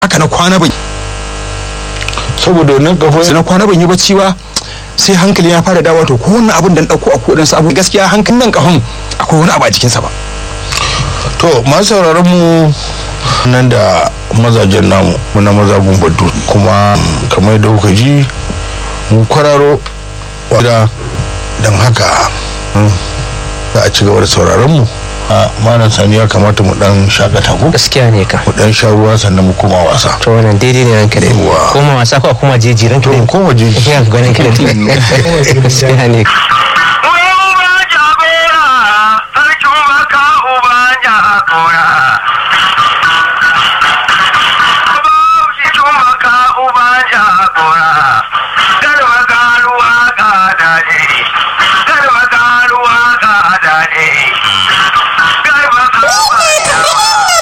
haka na kwana bai saboda wannan kafin sai na kwana ban yi bacci ba sai hankali ya fara dawo to ko wannan abin da na dauko a kodin sa abu gaskiya hankalin nan kafin akwai wani abu a jikin sa ba to masu sauraron mu nan da mazajen namu muna maza gumbaddu kuma kamar da kuka ji mu kwararo wadda don haka za a ci gaba da sauraron mu a malam sani ya kamata mu dan shakata ko gaskiya ne ka mu dan sha ruwa sannan mu koma wasa to wannan daidai ne ranka da Yawwa. koma wasa ko kuma jeji ranka to da mu koma je ya ganin ka da gaskiya ne Uba jagora, sarkin baka uba jagora. Uba cikin baka uba jagora. Garba garuwa ga daɗi. Garba garuwa ga daɗi. Garba garuwa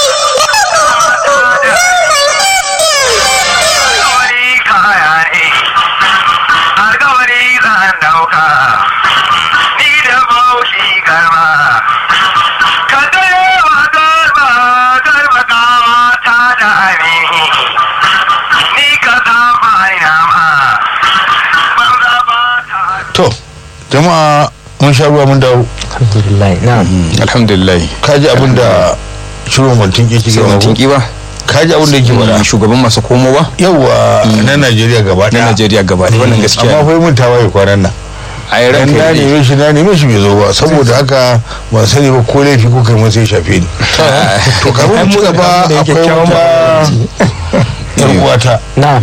Alkawari kaya ne. Alkawari zan dauka. ni da baushi garba ka gaya wa garba garba gawa ta da amini ni ka zama nama banza ba ta to jama'a mun sha ruwa mun dawo alhamdulillah na'am alhamdulillah kaji abin da shirin mantin ke sai gaba mutum ko? kiba kaji abin da yake faɗa shugaban masu komowa yawa na Najeriya gaba na ɗaya Najeriya gaba ɗaya wannan gaskiya amma ne. fa mun tawaye kwanan nan a yi dan ranka na ya daɗe. neme shi na neme shi bai zo ba saboda haka ban sani ba ko laifi ko kai mun sai shafe ni to kamar mu ci gaba akwai wata yar uwata na'am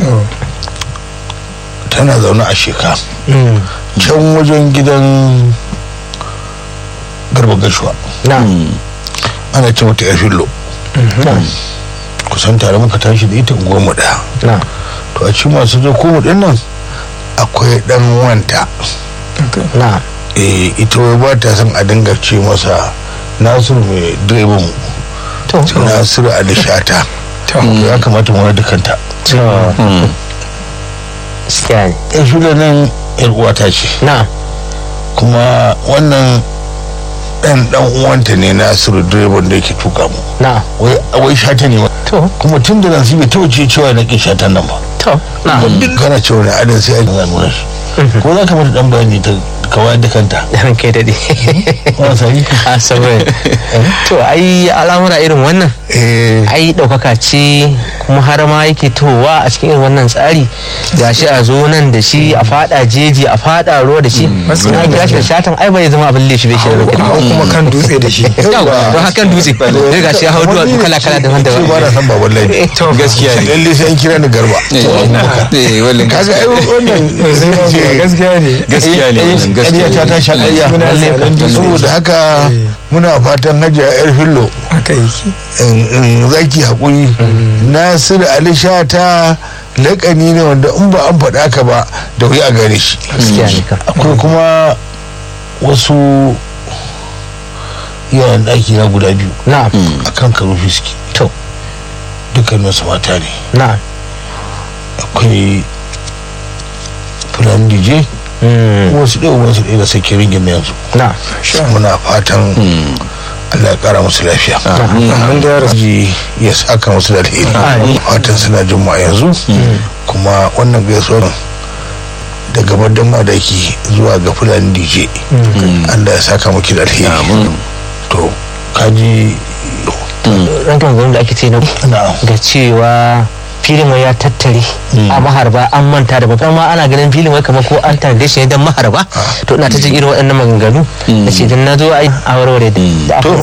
tana zaune a sheka Mm. can wajen gidan garba gashuwa na'am ana ce mata yar fillo na'am kusan tare muka tashi da ita unguwar mu daya na'am to a cikin masu zo ko mu din nan akwai dan wanta na'am eh ita wai ba ta son a dinga ce masa nasiru mai direban mu to nasiru alishata to ya kamata mu da kanta to gaskiya ne yan shula nan yar uwata ce na'am kuma wannan dan dan uwanta ne nasiru direban da yake tuka mu na'am wai wai shata ne ma. to kuma tun da nan bai taba ce cewa na kin shatan nan ba to na'am duk kana cewa na adan sai an nuna shi ko za ka mata dan bayani ta kawai da kanta ran kai dade wannan sai a saboda to ai al'amura irin wannan eh ai ɗaukaka ce kuma har ma yake towa a cikin irin wannan tsari gashi a zo nan da shi a fada jeji a fada ruwa da shi na kira shi da shatan ai bai zama abin leshi bai shi da hau rukuni kuma kan dutse da shi yawa don hakan dutse sai gashi ya hau duwatsu kala kala daban ce ba na daban san baban laifi to gaskiya ne lalle sai an kira ni garba eh wannan kaga ai wannan gaskiya ne gaskiya ne wannan gaskiya gaskiya ta ne ta sha ƙarya Muna tsaron dutse. saboda haka muna fatan hajiya yar fillo haka yake in- in zaki haƙuri nasiru ali shata laƙani ne wanda in ba an faɗa ka ba da wuya a gare shi gaskiya ne kam akwai kuma wasu yawan ɗaki na guda biyu na'am a kan karufi suke to dukkaninsu mata ne na'am akwai fulani dj Mm, wasu ɗaya wasu ɗaya da sake ringin yanzu na'am muna fatan Allah ya ƙara musu lafiya mun da yara ji ya saka musu da alheri fatan suna jin mu a yanzu kuma wannan gaisuwar daga badan madaki zuwa ga fulani dj Allah ya saka muki da alheri to kaji rankan gwamnati da ake ce na na ga cewa filin wai ya tattare a maharba an manta da babban ma ana ganin filin wai kamar ko an tanade shi ne don maharba to ina ta jin irin waɗannan maganganu na ce dan na zo ai a warware da to